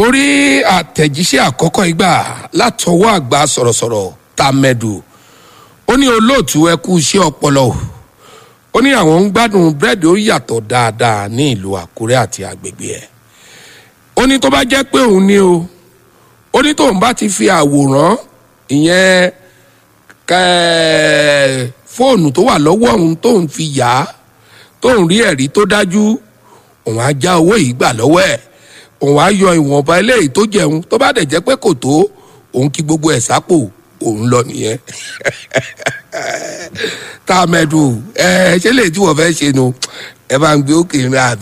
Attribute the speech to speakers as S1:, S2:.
S1: mo rí àtẹ̀jíṣẹ́ àkọ́kọ́ ìgbà látọwọ́ àgbà sọ̀rọ̀sọ̀rọ̀ tàmẹ̀dù ó ní olóòtú ẹ kú iṣẹ́ ọpọlọ o ó ní àwọn ń gbádùn búrẹ́dì ó yàtọ̀ dáadáa ní ìlú àkúrẹ́ àti agbègbè ẹ̀ ó ní tó bá jẹ́ pé òun ni o ó ní tóun bá ti fi àwòrán ìyẹn kẹ́ẹ̀ fóònù tó wà lọ́wọ́ òun tóun fi yà á tóun rí ẹ̀rí tó dájú òun á já owó yìí gbà lọ́wọ́ ẹ̀ òun á yọ ìwọ̀nba eléyìí tó jẹun tó bá dẹ̀ jẹ́ pé kò tó òun kí gbogbo ẹ̀ sápò òun lọ nìyẹn tá a mẹ́dùn ẹ ṣé lè tí wọ́n fẹ́ ṣe nu ẹ bá ń gbé òkè rìn àbí.